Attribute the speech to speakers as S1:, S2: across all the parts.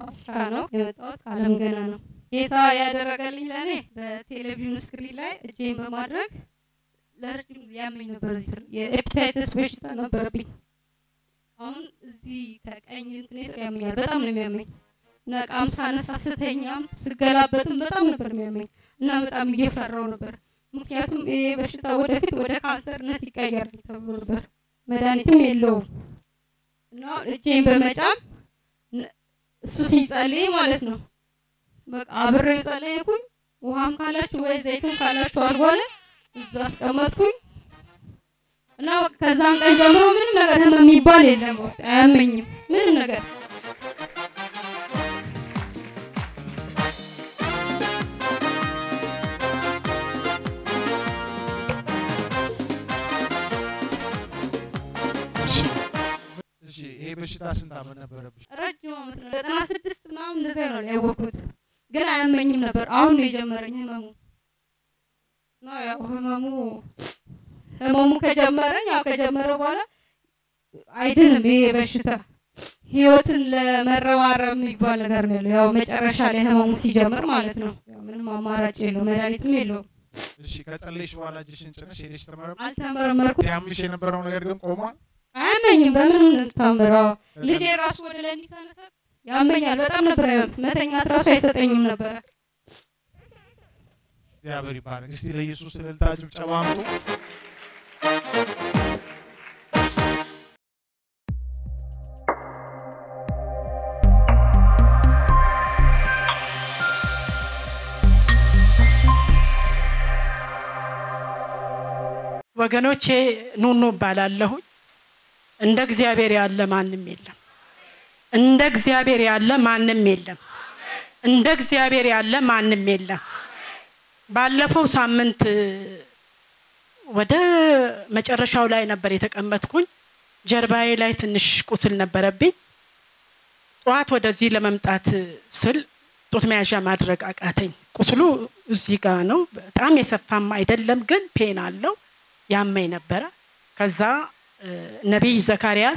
S1: ከሐዋሳ ነው የመጣሁት ከአለም ገና ነው። ጌታ ያደረገልኝ ለእኔ በቴሌቪዥን ስክሪን ላይ እጄን በማድረግ ለረጅም ጊዜ ያመኝ ነበር። እዚህ ስር የኤፕታይተስ በሽታ ነበረብኝ። አሁን እዚህ ከቀኝ እንትኔ ስር ያመኛል። በጣም ነው የሚያመኝ እና እቃም ሳነሳ ስተኛም ስገላበትም በጣም ነበር የሚያመኝ እና በጣም እየፈራው ነበር። ምክንያቱም ይሄ በሽታ ወደፊት ወደ ካንሰርነት ይቀየራል ተብሎ ነበር። መድኃኒትም የለውም እና እጄን በመጫን እሱ ሲጸልይ ማለት ነው በቃ አብሬው ጸለይኩኝ። ውሃም ካላችሁ ወይ ዘይትም ካላችሁ አልጓለ እዛ አስቀመጥኩኝ እና በቃ ከዛን ቀን ጀምሮ ምንም ነገር ህመም የሚባል የለም በውስጥ አያመኝም ምንም ነገር
S2: እሺ ይሄ በሽታ ስንት ዓመት ነበረብሽ?
S1: ረጅም ዓመት ነው ዘጠና ስድስት ምናምን እንደዚያ ነው ያወቅኩት፣ ግን አያመኝም ነበር። አሁን ነው የጀመረኝ ህመሙ እና ያው ህመሙ ህመሙ ከጀመረኝ ያው ከጀመረ በኋላ አይድንም ይሄ በሽታ ህይወትን ለመረባረብ የሚባል ነገር ነው ያለው። ያው መጨረሻ ላይ ህመሙ ሲጀምር ማለት ነው። ያው ምንም አማራጭ የለው፣ መድኃኒትም የለውም።
S2: እሺ ከጸለይሽ በኋላ እጅሽን ጭነሽ ሄደሽ ተመረመ
S1: አልተመረመርኩም።
S2: ሲያምሽ የነበረው ነገር ግን ቆሟል?
S1: አያመኝም። በምንም ነው የምታምረው። ልጄ ራሱ ወደ ላይ እንዲሳነሳ ያመኛል። በጣም ነበር ያመስ መተኛት ራሱ አይሰጠኝም ነበረ።
S2: እግዚአብሔር ይባረክ። እስቲ ለኢየሱስ እልልታ ጭብጨባ አምጡ።
S3: ወገኖቼ ኑኑ እባላለሁኝ። እንደ እግዚአብሔር ያለ ማንም የለም። እንደ እግዚአብሔር ያለ ማንም የለም። እንደ እግዚአብሔር ያለ ማንም የለም። ባለፈው ሳምንት ወደ መጨረሻው ላይ ነበር የተቀመጥኩኝ። ጀርባዬ ላይ ትንሽ ቁስል ነበረብኝ። ጠዋት ወደዚህ ለመምጣት ስል ጡት መያዣ ማድረግ አቃተኝ። ቁስሉ እዚህ ጋር ነው። በጣም የሰፋም አይደለም፣ ግን ፔን አለው። ያመኝ ነበረ። ከዛ ነቢይ ዘካርያስ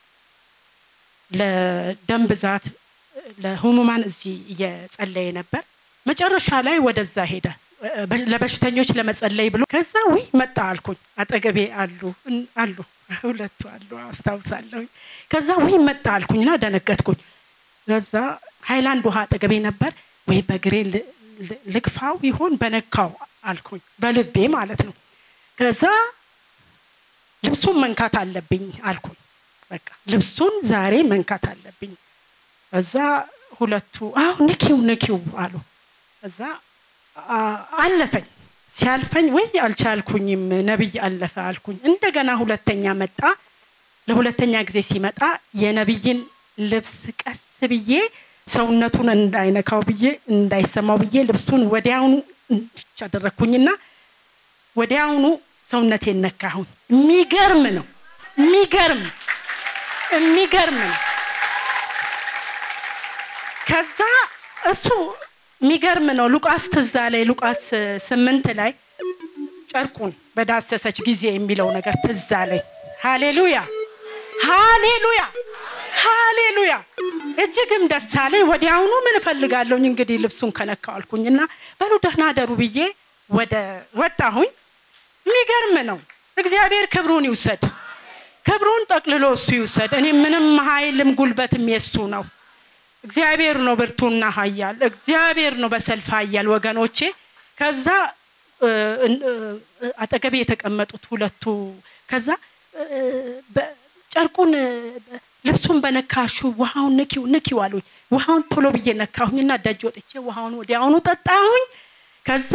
S3: ለደም ብዛት ለህሙማን እዚህ እየጸለየ ነበር። መጨረሻ ላይ ወደዛ ሄደ ለበሽተኞች ለመጸለይ ብሎ ከዛ ውይ መጣ አልኩኝ። አጠገቤ አሉ አሉ ሁለቱ አሉ አስታውሳለሁ። ከዛ ውይ መጣ አልኩኝና ደነገጥኩኝ። ከዛ ሃይላንድ ውሃ አጠገቤ ነበር። ወይ በግሬ ልግፋው ይሆን በነካው አልኩኝ፣ በልቤ ማለት ነው። ከዛ ልብሱን መንካት አለብኝ አልኩኝ። በቃ ልብሱን ዛሬ መንካት አለብኝ። እዛ ሁለቱ አሁ ንኪው ንኪው አሉ። እዛ አለፈኝ። ሲያልፈኝ ወይ አልቻልኩኝም፣ ነቢይ አለፈ አልኩኝ። እንደገና ሁለተኛ መጣ። ለሁለተኛ ጊዜ ሲመጣ የነቢይን ልብስ ቀስ ብዬ ሰውነቱን እንዳይነካው ብዬ እንዳይሰማው ብዬ ልብሱን ወዲያውኑ እንድች አደረግኩኝና ወዲያውኑ ሰውነቴን ነካሁኝ። የሚገርም ነው። የሚገርም የሚገርም ነው። ከዛ እሱ የሚገርም ነው። ሉቃስ ትዛ ላይ ሉቃስ ስምንት ላይ ጨርቁን በዳሰሰች ጊዜ የሚለው ነገር ትዛ ላይ ሃሌሉያ ሃሌሉያ ሃሌሉያ እጅግም ደስ አለኝ። ወዲያውኑ ምን እፈልጋለሁኝ እንግዲህ ልብሱን ከነካው አልኩኝና በሉ ደህና ደሩ ብዬ ወደ ወጣሁኝ። የሚገርም ነው። እግዚአብሔር ክብሩን ይውሰድ፣ ክብሩን ጠቅልሎ እሱ ይውሰድ። እኔ ምንም ኃይልም ጉልበትም የሱ ነው። እግዚአብሔር ነው ብርቱና ኃያል፣ እግዚአብሔር ነው በሰልፍ ኃያል ወገኖቼ። ከዛ አጠገቤ የተቀመጡት ሁለቱ ከዛ ጨርቁን ልብሱን በነካሹ ውሃውን ንኪው ንኪው አሉኝ። ውሃውን ቶሎ ብዬ ነካሁኝና ደጅ ወጥቼ ውሃውን ወዲያውኑ ጠጣሁኝ። ከዛ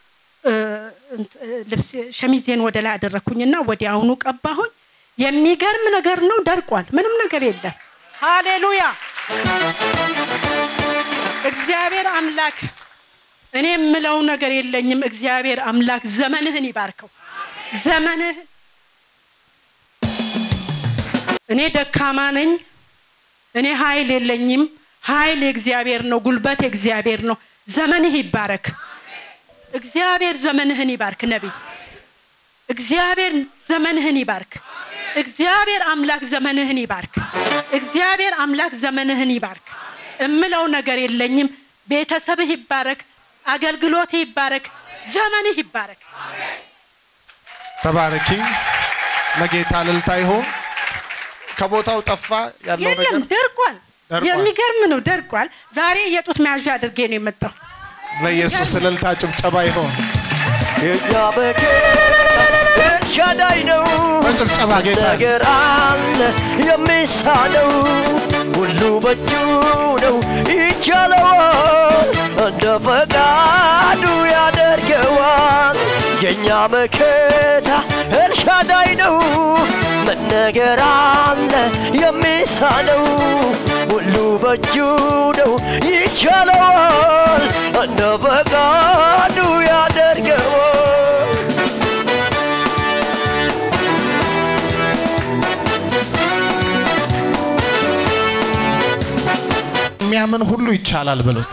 S3: ልብስ ሸሚዜን ወደ ላይ አደረግኩኝና ወዲያውኑ ቀባሁኝ። የሚገርም ነገር ነው። ደርቋል። ምንም ነገር የለም። ሃሌሉያ! እግዚአብሔር አምላክ እኔ የምለው ነገር የለኝም። እግዚአብሔር አምላክ ዘመንህን ይባርከው። ዘመንህ እኔ ደካማ ነኝ። እኔ ኃይል የለኝም። ኃይል የእግዚአብሔር ነው። ጉልበት የእግዚአብሔር ነው። ዘመንህ ይባረክ። እግዚአብሔር ዘመንህን ይባርክ። ነቢይ እግዚአብሔር ዘመንህን ይባርክ። እግዚአብሔር አምላክ ዘመንህን ይባርክ። እግዚአብሔር አምላክ ዘመንህን ይባርክ። እምለው ነገር የለኝም። ቤተሰብህ ይባረክ፣ አገልግሎትህ ይባረክ፣ ዘመንህ ይባረክ።
S2: ተባረኪ። ለጌታ እልልታ ይሁን። ከቦታው ጠፋ ያለው ነገር
S3: የለም ደርቋል።
S2: ደርቋል።
S3: የሚገርም ነው ደርቋል። ዛሬ የጡት መያዣ አድርጌ ነው የመጣው።
S2: ለኢየሱስ እልልታ ጭብጨባ ይሁን።
S4: የኛ በጌታ ኤልሻዳይ ነው።
S2: በጭብጨባ ጌታ
S4: ነገር አለ የሚሳነው ሁሉ በእጁ ነው ይቻለዋል፣ እንደ ፈቃዱ ያደርገዋል። የእኛ መከታ ኤልሻዳይ ነው። ምን ነገር አለ የሚሳነው ሁሉ በእጁ ነው ይቻለዋል፣ እንደ ፈቃዱ ያደርገዋል።
S2: የሚያምን ሁሉ ይቻላል ብሎት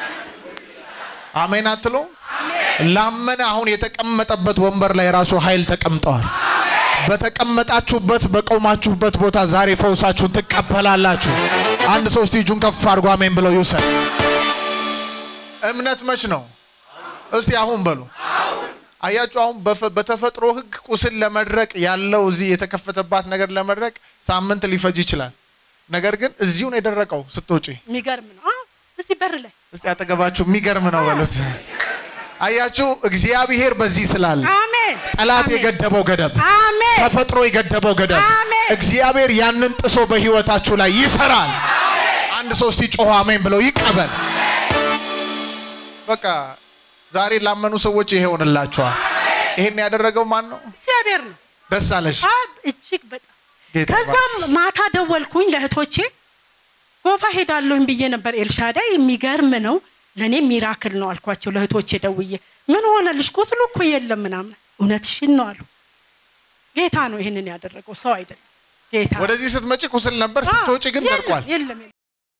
S2: አሜን አትሎ ላመነ አሁን የተቀመጠበት ወንበር ላይ ራሱ ኃይል ተቀምጠዋል። በተቀመጣችሁበት በቆማችሁበት ቦታ ዛሬ ፈውሳችሁን ትቀበላላችሁ። አንድ ሰው እስቲ እጁን ከፍ አድርጎ አሜን ብለው ይውሰድ። እምነት መች ነው? እስቲ አሁን በሉ። አያችሁ፣ አሁን በፈ- በተፈጥሮ ሕግ ቁስል ለመድረቅ ያለው እዚህ የተከፈተባት ነገር ለመድረቅ ሳምንት ሊፈጅ ይችላል። ነገር ግን እዚሁ ነው የደረቀው ስትወጪ
S3: የሚገርም ነው። አዎ፣ እዚህ በር ላይ
S2: እስቲ አጠገባችሁ የሚገርም ነው በሉት። አያችሁ እግዚአብሔር በዚህ ስላለ
S3: አሜን
S2: ጠላት
S3: አሜን።
S2: የገደበው ገደብ
S3: አሜን
S2: ተፈጥሮ የገደበው ገደብ
S3: አሜን።
S2: እግዚአብሔር ያንን ጥሶ በህይወታችሁ ላይ ይሰራል። አንድ ሰው እስቲ ጮሆ አሜን ብለው ይቀበል። በቃ ዛሬ ላመኑ ሰዎች ይሄ ሆንላቸዋል። ይሄን ያደረገው ማን ነው?
S3: እግዚአብሔር ነው።
S2: ደስ አለሽ
S3: አብ እጅግ በጣም
S2: ጌታ
S3: ከዛም
S2: ይባርክሽ።
S3: ማታ ደወልኩኝ ለእህቶቼ ጎፋ ሄዳለሁኝ ብዬ ነበር። ኤልሻዳይ የሚገርም ነው ለእኔ ሚራክል ነው አልኳቸው ለእህቶቼ ደውዬ። ምን ሆነልሽ? ቁስሉ እኮ የለም ምናምን። እውነትሽን ነው አሉ። ጌታ ነው ይህንን ያደረገው ሰው አይደለም። ጌታ
S2: ወደዚህ ስትመጪ ቁስል ነበር፣ ስትወጪ ግን
S3: የለም፣
S2: ደርቋል።
S3: የለም የለም።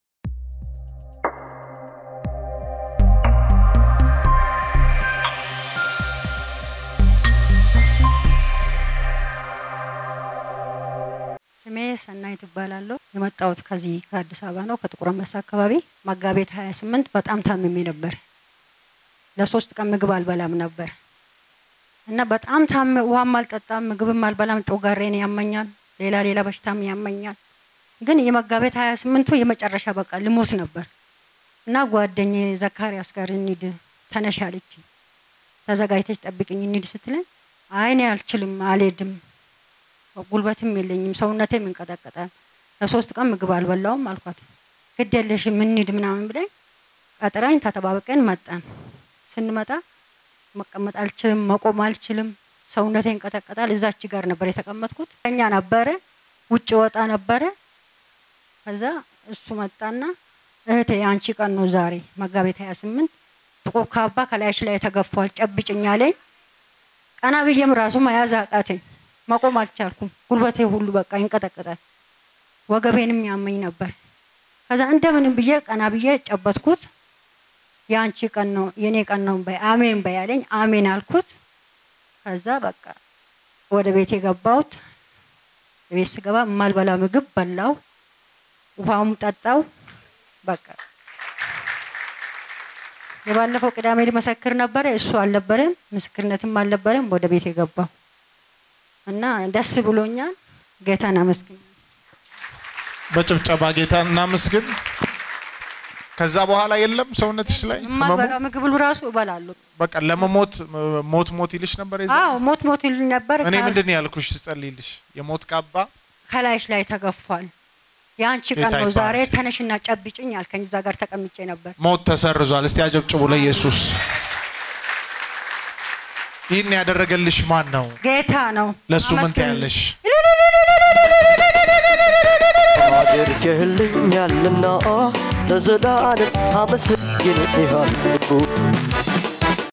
S5: ስሜ ሰናይት እባላለሁ። የመጣሁት ከዚህ ከአዲስ አበባ ነው፣ ከጥቁር አንበሳ አካባቢ። መጋቢት 28 በጣም ታምሜ ነበር። ለሶስት ቀን ምግብ አልበላም ነበር እና በጣም ታም ውሃም አልጠጣም፣ ምግብም አልበላም። ጮጋሬን ያመኛል፣ ሌላ ሌላ በሽታም ያመኛል። ግን የመጋቢት 28ቱ የመጨረሻ በቃ ልሞት ነበር እና ጓደኛዬ ዘካሪያስ ጋር እንሂድ ተነሽ አለች። ተዘጋጅተች ጠብቅኝ እንሂድ ስትለኝ አይ እኔ አልችልም አልሄድም ጉልበትም የለኝም ሰውነቴም ይንቀጠቀጣል። ለሶስት ቀን ምግብ አልበላውም አልኳት። ግድ የለሽም እንሂድ ምናምን ብለኝ ቀጥራኝ ተጠባብቀን መጣን። ስንመጣ መቀመጥ አልችልም፣ መቆም አልችልም፣ ሰውነቴ ይንቀጠቀጣል። እዛች ጋር ነበር የተቀመጥኩት። እኛ ነበረ ውጭ ወጣ ነበረ። ከዛ እሱ መጣና እህቴ የአንቺ ቀን ነው ዛሬ መጋቢት 28 ጥቁር ካባ ከላይሽ ላይ ተገፏል፣ ጨብጭኝ አለኝ። ቀና ብዬም ራሱ መያዝ አቃተኝ። መቆም አልቻልኩም። ጉልበቴ ሁሉ በቃ ይንቀጠቀጣል። ወገቤንም ያመኝ ነበር። ከዛ እንደምንም ብዬ ቀና ብዬ ጨበጥኩት። የአንቺ ቀን ነው የኔ ቀን ነው በይ አሜን በይ አለኝ። አሜን አልኩት። ከዛ በቃ ወደ ቤት የገባሁት ቤት ስገባ የማልበላ ምግብ በላው፣ ውሃውም ጠጣው። በቃ የባለፈው ቅዳሜ ሊመሰክር ነበረ፣ እሱ አልነበረም፣ ምስክርነትም አልነበረም። ወደ ቤት የገባው እና ደስ ብሎኛል። ጌታን አመስግኝ።
S2: በጭብጨባ ጌታ እናመስግን። ከዛ በኋላ የለም ሰውነትሽ ላይ ህመሙ?
S5: የማልበላው ምግብ ሁሉ ራሱ እበላለሁ።
S2: በቃ ለመሞት ሞት ሞት ይልሽ ነበር የዛ
S5: አዎ ሞት ሞት ይል ነበር።
S2: እኔ
S5: ከ-
S2: ምንድን ነው ያልኩሽ ስጸልይልሽ የሞት ካባ
S5: ከላይሽ ላይ ተገፏል። የአንቺ ቀን
S2: ጌታ
S5: ነው ዛሬ
S2: ይባረክ።
S5: ተነሽና ጨብጭኝ አልከኝ። እዛ ጋር ተቀምጬ ነበር።
S2: ሞት ተሰርዟል። እስቲ አጨብጭቡ ለኢየሱስ። ይህን ያደረገልሽ ማን ነው?
S5: ጌታ ነው።
S2: ለእሱ ምን
S5: አመስግኝ።
S2: ታያለሽ?
S4: አድርገህልኛልና ለዘላለም አመሰግንሃለሁ።